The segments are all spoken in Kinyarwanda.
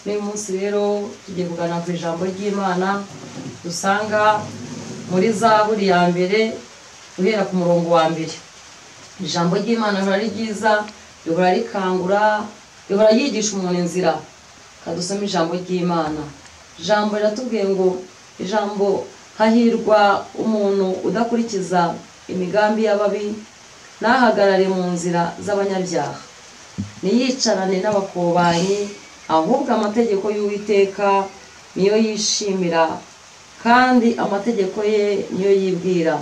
n'uyu munsi rero tugiye kuganira ku ijambo ry'imana dusanga muri zaburi ya mbere guhera ku murongo wa mbere ijambo ry'imana rihora ari ryiza rihora rikangura rihora ryigisha umuntu inzira kadusoma ijambo ry'imana ijambo riratubwiye ngo ijambo hahirwa umuntu udakurikiza imigambi y'ababi ntahagarare mu nzira z'abanyabyaha ntiyicarane n'abakobanyi ahubwo amategeko y'uwiteka niyo yishimira kandi amategeko ye niyo yibwira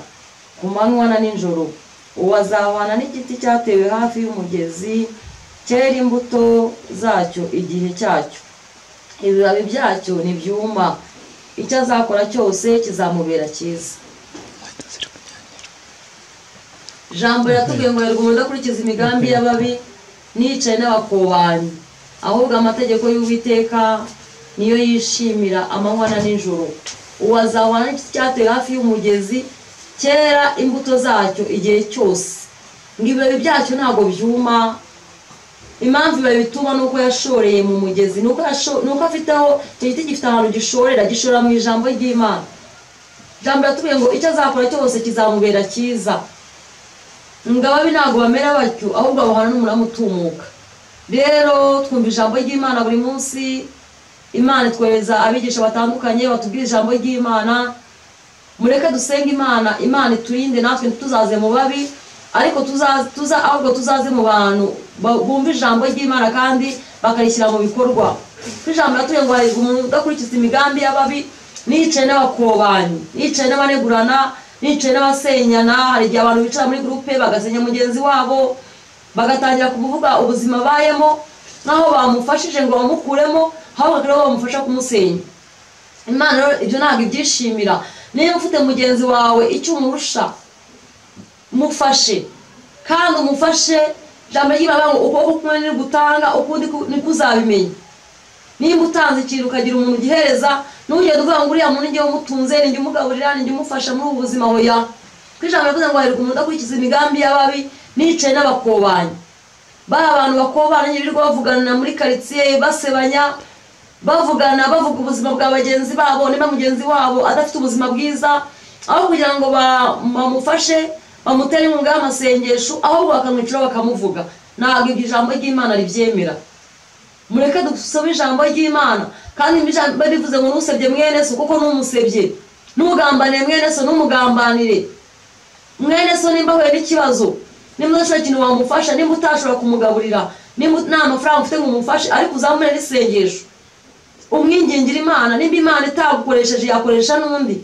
ku manywa na nijoro uwo azahwana n'igiti cyatewe hafi y'umugezi cyera imbuto zacyo igihe cyacyo ibibabi byacyo ntibyuma icyo azakora cyose kizamubera cyiza ijambo riratubwiye ngo umuntu udakurikiza imigambi y'ababi nicaye n'abakobanyi ahubwo amategeko y'uwiteka niyo yishimira amanywa na nijoro uwo azahwana n'igiti cyatewe hafi y'umugezi cyera imbuto zacyo igihe cyose ngo ibibabi byacyo ntabwo byuma impamvu babituma ni uko yashoreye mu mugezi ni uko afite aho icyo giti gifite ahantu gishorera gishora mu ijambo ry'imana ijambo riratubwiye ngo icyo azakora cyose kizamubera cyiza ngo ababi ntabwo bamera batyo ahubwo bahana n'umunara utumuka rero twumva ijambo ry'imana buri munsi imana itwohereza abigisha batandukanye batubwira ijambo ry'imana mureke dusenge imana imana iturinde natwe tuzaze mu babi ariko tuza ahubwo tuzaze mu bantu bumva ijambo ry'imana kandi bakarishyira mu bikorwa ko ijambo ratuye ngo harebwa umuntu udakurikiza imigambi y'ababi nicaye n'abakobanyi nicaye n'abanegurana nicaye n'abasenyana hari igihe abantu bicara muri gurupe bagasenya mugenzi wabo bagatangira kuvuga ubuzima abayemo n'aho bamufashije ngo bamukuremo ahubwo rero bamufasha kumusenya imana ibyo ntabwo ibyishimira niba ufite mugenzi wawe icyo umurusha mufashe kandi umufashe ijambo ry'imana ngo ukuboko kumwe ni gutanga ukundi niko uzabimenya niba utanze ikintu ukagira umuntu ugihereza ntugende uvuga ngo uriya muntu ngewe umutunze ninjye umugaburira ninjye umufasha muri ubu buzima hoya ko ijambo rivuze ngo hahirwa umuntu udakurikiza imigambi y'ababi nicaye n'abakobanyi bari abantu bakobana birirwa bavugana muri karitsiye basebanya bavugana bavuga ubuzima bwa bagenzi babo niba mugenzi wabo adafite ubuzima bwiza aho kugira ngo bamufashe bamutere inkunga y'amasengesho ahubwo bakamwicira bakamuvuga ntabwo ibyo ijambo ry'imana ribyemera mureke dusome ijambo ry'imana kandi bivuze ngo ntusebye mwene so kuko n'umusebye ntugambanire mwene so ntumugambanire mwene so nimba ahuye n'ikibazo nimba udashobora ikintu wamufasha nimba utashobora kumugaburira nimba nta mafaranga ufite ngo umufashe ariko uzamure n'isengesho umwingingire imana nimba imana itagukoresheje yakoresha n'undi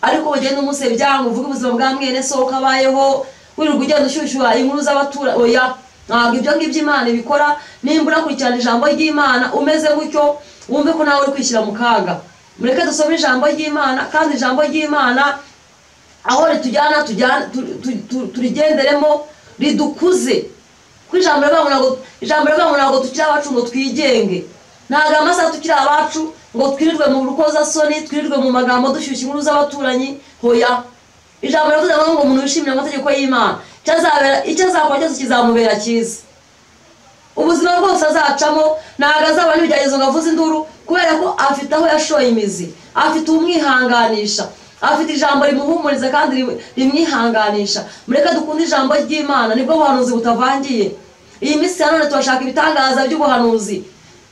ariko ugenda umusebya ngo uvuge ubuzima bwa mwene soko abayeho wirirwa ugenda ushyushyura inkuru z'abatura oya ntabwo ibyo ngibyo imana ibikora nimba urakurikirana ijambo ry'imana umeze gutyo wumve ko nawe uri kwishyira mu kaga mureke dusome ijambo ry'imana kandi ijambo ry'imana aho ritujyana turigenderemo ridukuze kuko ijambo rivuga ngo ntabwo tukiri abacu ngo twigenge ntabwo amasaha tukiri abacu ngo twirirwe mu rukozasoni twirirwe mu magambo dushyushya inkuru z'abaturanyi hoya ijambo riravuze ngo umuntu wishimira amategeko y'imana icyo azakora cyose kizamubera cyiza ubuzima bwose azacamo ntabwo azaba n'ibigeragezo ngo avuze induru kubera ko afite aho yashoye imizi afite umwihanganisha afite ijambo rimuhumuriza kandi rimwihanganisha mureke dukunde ijambo ry'imana nibwo buhanuzi butavangiye iyi minsi ya none turashaka ibitangaza by'ubuhanuzi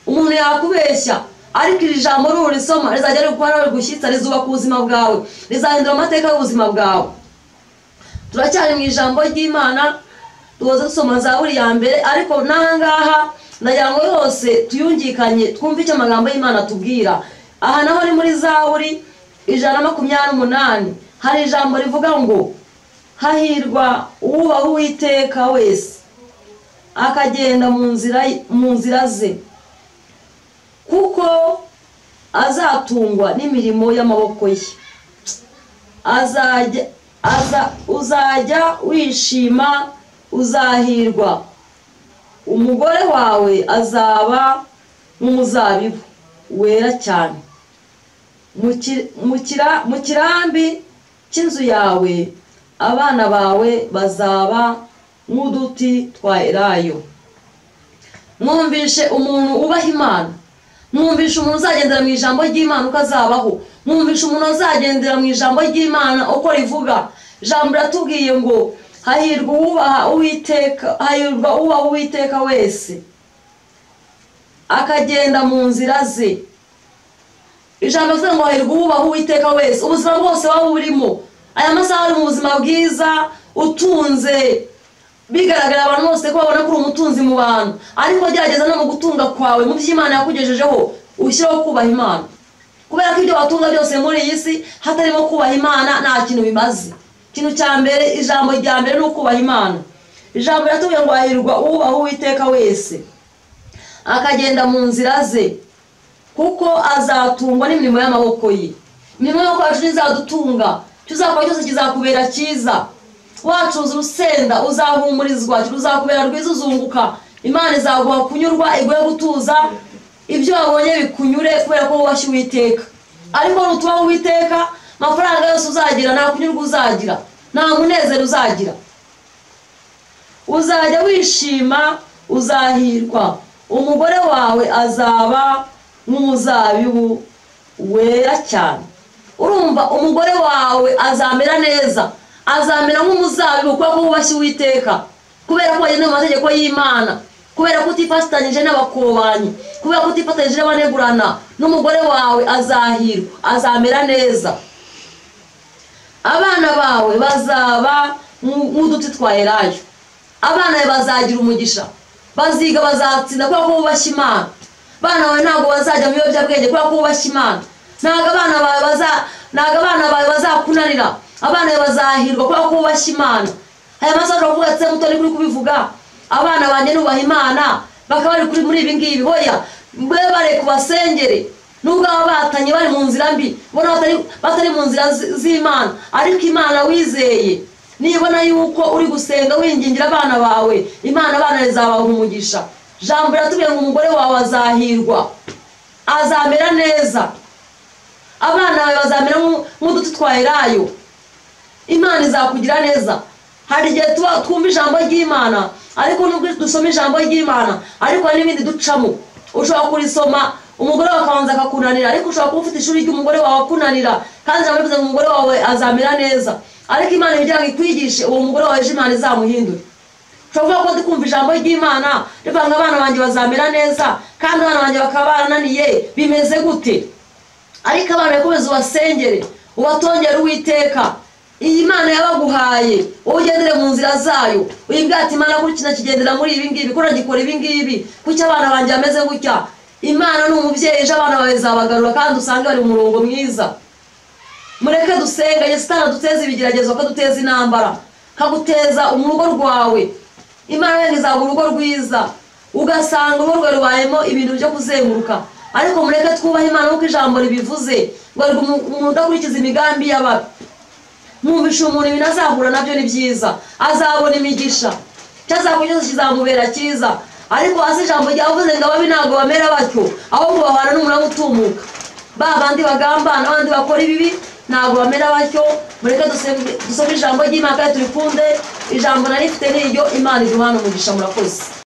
umuntu yakubeshya ariko iri jambo rurisoma rizajya riguhora rigushyitsa rizubaka ubuzima bwawe rizahindura amateka y'ubuzima bwawe turacyari mu ijambo ry'imana tuhoze dusoma za buri ya mbere ariko n'ahangaha ndagira ngo yose tuyungikanye twumve icyo amagambo y'imana atubwira aha naho ni muri za buri ijana na makumyabiri n'umunani hari ijambo rivuga ngo hahirwa uwubaha uwiteka wese akagenda mu nzira ze kuko azatungwa n'imirimo y'amaboko ye uzajya wishima uzahirwa umugore wawe azaba nk'umuzabibu wera cyane mu kirambi cy'inzu yawe abana bawe bazaba nk'uduti twa erayo mwumvishe umuntu ubaha imana mwumvisha umuntu uzagendera mu ijambo ry'imana uko azabaho mwumvisha umuntu uzagendera mu ijambo ry'imana uko rivuga ijambo riratubwiye ngo hahirwa uwubaha uwiteka hahirwa ubaha uwiteka wese akagenda mu nzira ze ijambo rivuga ngo hahirwa uwubaha uwiteka wese ubuzima bwose waba burimo aya masaha ari mu buzima bwiza utunze bigaragara abantu bose ko babona ko uri umutunzi mu bantu ariko gerageza no mu gutunga kwawe mu byo imana yakugejejeho ushyireho kubaha imana kubera ko ibyo watunga byose muri iyi si hatarimo kubaha imana nta kintu bimaze ikintu cya mbere ijambo rya mbere ni ukubaha imana ijambo riratubwira ngo hahirwa uwubaha uwiteka wese akagenda mu nzira ze kuko azatungwa n'imirimo y'amaboko ye imirimo y'amaboko yacu ntizadutunga icyo uzakora cyose kizakubera cyiza wacuza urusenda uzahumurizwa ruzakubera rwiza uzunguka imana izaguha kunyurwa iguhe gutuza ibyo wabonye bikunyure kubera ko wubashye uwiteka ariko nutubaho uwiteka amafaranga yose uzagira nta kunyurwa uzagira nta munezero uzagira uzajya wishima uzahirwa umugore wawe azaba nk'umuzabibu wera cyane urumva umugore wawe azamera neza azamera nk'umuzabibu kubera ko wubashye uwiteka kubera ko wagenda mu mategeko y'imana kubera ko utifatanyije n'abakobanyi kubera ko utifatanyije n'abanegurana n'umugore wawe azahirwa azamera neza abana bawe bazaba nk'uduti twa elayo abana bawe bazagira umugisha baziga bazatsinda kubera ko wubashye imana abana bawe ntabwo bazajya mu biyobyabwenge kubera ko wubashye imana ntabwo abana bawe baza ntabwo abana bawe bazakunanira abana bazahirwa kubera ko bubashye imana aya masaha uravuga ati muto kuri kubivuga abana banjye nubaha imana bakaba bari kuri muri ibi ngibi hoya mbe bare kubasengere nubwo baba batanye bari mu nzira mbi ubona batari batari mu nzira zi- z'imana ariko imana wizeye nibona yuko uri gusenga wingingira abana bawe imana abana rizabaha umugisha jambo riratubwiye ngo umugore wawe azahirwa azamera neza abana bawe bazamera nk'u- nk'uduti twa elayo imana izakugira neza hari igihe tuba twumva ijambo ry'imana ariko nubwo dusoma ijambo ry'imana ariko hari n'ibindi ducamo ushobora kurisoma umugore wawe akabanza akakunanira ariko ushobora kuba ufite ishuri ry'umugore wawe akunanira kandi ijambo rivuze ngo umugore wawe azamera neza ariko imana igira ngo ikwigishe uwo mugore wawe ejo imana izamuhindure ushobora kuba ndi kumva ijambo ry'imana rivuga ngo abana banjye bazamera neza kandi abana banjye bakaba barananiye bimeze gute ariko abana bakomeza ubasengere ubatongere uwiteka iyi mana yabaguhaye wowe ugendere mu nzira zayo uyibwate imana kuri kino kigendera muri ibi ngibi kuri gikora ibi ngibi kuki abana banjye bameze gutya imana ni umubyeyi ejo abana bawe zabagarura kandi usange bari mu murongo mwiza mureke dusenga yesu duteze ibigeragezo kaduteza intambara kaguteza urugo rwawe imana wenda izaba urugo rwiza ugasanga urugo rwawe rubayemo ibintu byo kuzenguruka ariko mureke twubahe imana nk'uko ijambo ribivuze ngo ariko umuntu udakurikiza imigambi y'ababi mwumvisha umuntu ibintu azahura nabyo ni byiza azabona imigisha icyo azakora cyose kizamubera cyiza ariko hasi ijambo ryavuze ngo ababi ntabwo bamera batyo ahubwo bahana n'umunara utumuka ba bandi bagambana abandi bakora ibibi ntabwo bamera batyo mureke dusenge- dusome ijambo ry'imana kandi turikunde ijambo narifite niryo imana iduhana umugisha murakoze